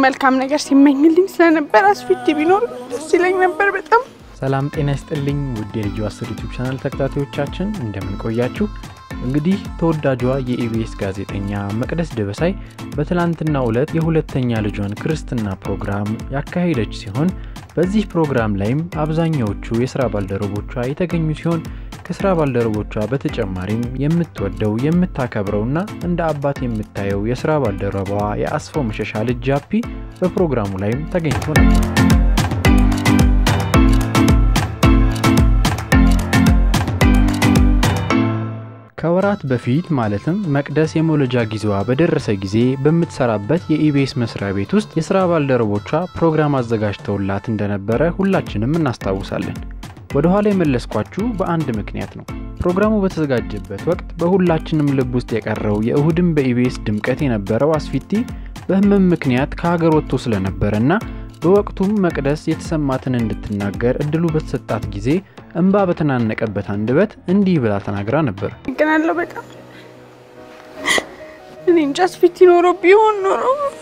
መልካም ነገር ሲመኝልኝ ስለነበር አስፊት ቢኖር ደስ ይለኝ ነበር በጣም። ሰላም ጤና ይስጥልኝ ውድ የልዩ አስር ዩቱብ ቻናል ተከታታዮቻችን እንደምን ቆያችሁ? እንግዲህ ተወዳጇ የኢቢኤስ ጋዜጠኛ መቅደስ ደበሳይ በትላንትናው ዕለት የሁለተኛ ልጇን ክርስትና ፕሮግራም ያካሄደች ሲሆን በዚህ ፕሮግራም ላይም አብዛኛዎቹ የስራ ባልደረቦቿ የተገኙ ሲሆን ከስራ ባልደረቦቿ በተጨማሪም የምትወደው የምታከብረውና እንደ አባት የምታየው የስራ ባልደረባዋ የአስፋው መሸሻ ልጅ ጃፒ በፕሮግራሙ ላይም ተገኝቶ ነበር። ከወራት በፊት ማለትም መቅደስ የመውለጃ ጊዜዋ በደረሰ ጊዜ በምትሰራበት የኢቢኤስ መስሪያ ቤት ውስጥ የስራ ባልደረቦቿ ፕሮግራም አዘጋጅተውላት እንደነበረ ሁላችንም እናስታውሳለን። ወደ ኋላ የመለስኳችሁ በአንድ ምክንያት ነው። ፕሮግራሙ በተዘጋጀበት ወቅት በሁላችንም ልብ ውስጥ የቀረው የእሁድም በኢቢኤስ ድምቀት የነበረው አስፊቲ በህመም ምክንያት ከሀገር ወጥቶ ስለነበረና በወቅቱም መቅደስ የተሰማትን እንድትናገር እድሉ በተሰጣት ጊዜ እንባ በተናነቀበት አንደበት እንዲህ ብላ ተናግራ ነበር። ግናለሁ በጣም እኔ እንጃ አስፊት ኖሮ ቢሆን ኖሮ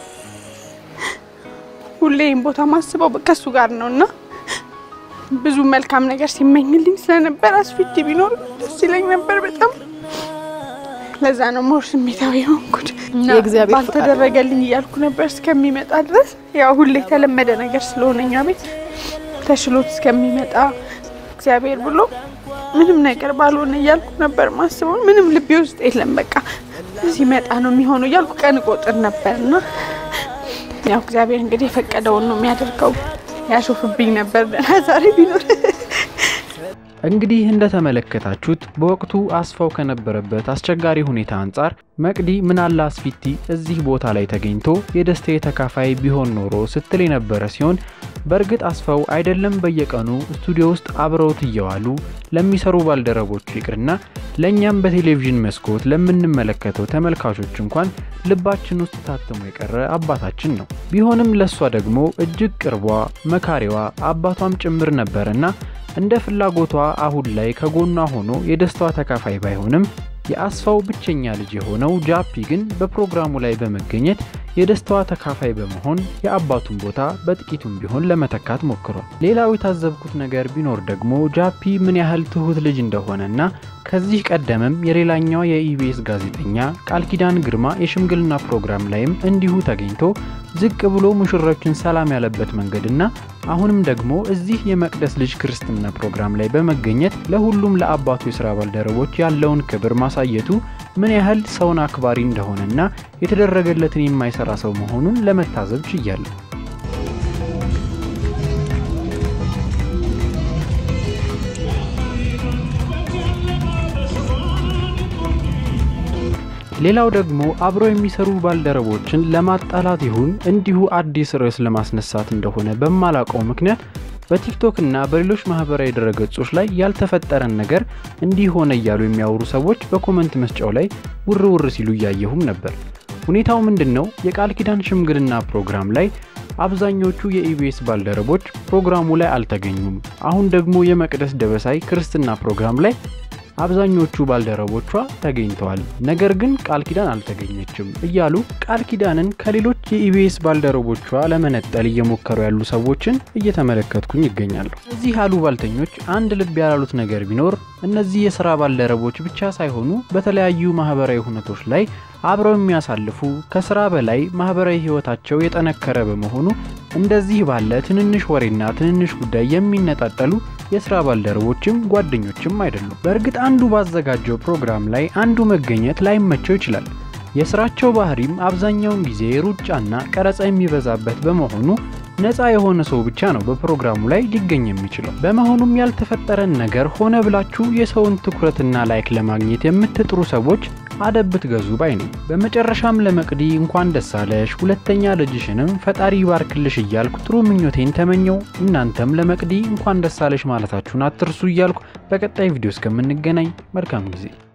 ሁሌም ቦታ ማስበው ከሱ ጋር ነው እና ብዙ መልካም ነገር ሲመኝልኝ ስለነበር አስፊት ቢኖር ደስ ይለኝ ነበር በጣም። ለዛ ነው ሞር ስሜታዊ የሆንኩት እና የእግዚአብሔር ባልተደረገልኝ እያልኩ ነበር እስከሚመጣ ድረስ። ያው ሁሌ የተለመደ ነገር ስለሆነ እኛ ቤት ተሽሎት እስከሚመጣ እግዚአብሔር ብሎ ምንም ነገር ባልሆነ እያልኩ ነበር ማስበው። ምንም ልቤ ውስጥ የለም በቃ ሲመጣ ነው የሚሆነው እያልኩ ቀን ቆጥር ነበር እና ያው እግዚአብሔር እንግዲህ የፈቀደውን ነው የሚያደርገው። ያሾፍብኝ ነበር ደህና ዛሬ ቢኖር እንግዲህ እንደተመለከታችሁት በወቅቱ አስፋው ከነበረበት አስቸጋሪ ሁኔታ አንጻር መቅዲ ምናለ አስፊቲ እዚህ ቦታ ላይ ተገኝቶ የደስታዬ ተካፋይ ቢሆን ኖሮ ስትል የነበረ ሲሆን በእርግጥ አስፋው አይደለም በየቀኑ ስቱዲዮ ውስጥ አብረውት እየዋሉ ለሚሰሩ ባልደረቦቹ ይቅርና ለእኛም በቴሌቪዥን መስኮት ለምንመለከተው ተመልካቾች እንኳን ልባችን ውስጥ ታትሞ የቀረ አባታችን ነው። ቢሆንም ለእሷ ደግሞ እጅግ ቅርቧ፣ መካሪዋ፣ አባቷም ጭምር ነበርና እንደ ፍላጎቷ አሁን ላይ ከጎኗ ሆኖ የደስታዋ ተካፋይ ባይሆንም የአስፋው ብቸኛ ልጅ የሆነው ጃፒ ግን በፕሮግራሙ ላይ በመገኘት የደስታዋ ተካፋይ በመሆን የአባቱን ቦታ በጥቂቱም ቢሆን ለመተካት ሞክሯል። ሌላው የታዘብኩት ነገር ቢኖር ደግሞ ጃፒ ምን ያህል ትሁት ልጅ እንደሆነና ከዚህ ቀደምም የሌላኛዋ የኢቢኤስ ጋዜጠኛ ቃል ኪዳን ግርማ የሽምግልና ፕሮግራም ላይም እንዲሁ ተገኝቶ ዝቅ ብሎ ሙሽሮችን ሰላም ያለበት መንገድና አሁንም ደግሞ እዚህ የመቅደስ ልጅ ክርስትና ፕሮግራም ላይ በመገኘት ለሁሉም ለአባቱ የስራ ባልደረቦች ያለውን ክብር ማሳየቱ ምን ያህል ሰውን አክባሪ እንደሆነና የተደረገለትን የማይሰራ ሰው መሆኑን ለመታዘብ ችያለሁ። ሌላው ደግሞ አብረው የሚሰሩ ባልደረቦችን ለማጣላት ይሁን እንዲሁ አዲስ ርዕስ ለማስነሳት እንደሆነ በማላውቀው ምክንያት በቲክቶክ እና በሌሎች ማህበራዊ ድረገጾች ላይ ያልተፈጠረን ነገር እንዲህ ሆነ እያሉ የሚያወሩ ሰዎች በኮመንት መስጫው ላይ ውር ውር ሲሉ እያየሁም ነበር። ሁኔታው ምንድን ነው? የቃል ኪዳን ሽምግልና ፕሮግራም ላይ አብዛኞቹ የኢቢኤስ ባልደረቦች ፕሮግራሙ ላይ አልተገኙም። አሁን ደግሞ የመቅደስ ደበሳይ ክርስትና ፕሮግራም ላይ አብዛኞቹ ባልደረቦቿ ተገኝተዋል፣ ነገር ግን ቃል ኪዳን አልተገኘችም እያሉ ቃል ኪዳንን ከሌሎች የኢቢኤስ ባልደረቦቿ ለመነጠል እየሞከሩ ያሉ ሰዎችን እየተመለከትኩኝ ይገኛሉ። እዚህ አሉባልተኞች አንድ ልብ ያላሉት ነገር ቢኖር እነዚህ የስራ ባልደረቦች ብቻ ሳይሆኑ በተለያዩ ማህበራዊ ሁነቶች ላይ አብረው የሚያሳልፉ ከስራ በላይ ማህበራዊ ህይወታቸው የጠነከረ በመሆኑ እንደዚህ ባለ ትንንሽ ወሬና ትንንሽ ጉዳይ የሚነጣጠሉ የስራ ባልደረቦችም ጓደኞችም አይደሉም። በእርግጥ አንዱ ባዘጋጀው ፕሮግራም ላይ አንዱ መገኘት ላይመቸው ይችላል። የስራቸው ባህሪም አብዛኛውን ጊዜ ሩጫና ቀረጻ የሚበዛበት በመሆኑ ነፃ የሆነ ሰው ብቻ ነው በፕሮግራሙ ላይ ሊገኝ የሚችለው። በመሆኑም ያልተፈጠረን ነገር ሆነ ብላችሁ የሰውን ትኩረትና ላይክ ለማግኘት የምትጥሩ ሰዎች አደብ ብትገዙ ባይ ነኝ። በመጨረሻም ለመቅዲ እንኳን ደስ አለሽ፣ ሁለተኛ ልጅሽንም ፈጣሪ ይባርክልሽ እያልኩ ጥሩ ምኞቴን ተመኘው። እናንተም ለመቅዲ እንኳን ደስ አለሽ ማለታችሁን አትርሱ እያልኩ በቀጣይ ቪዲዮ እስከምንገናኝ መልካም ጊዜ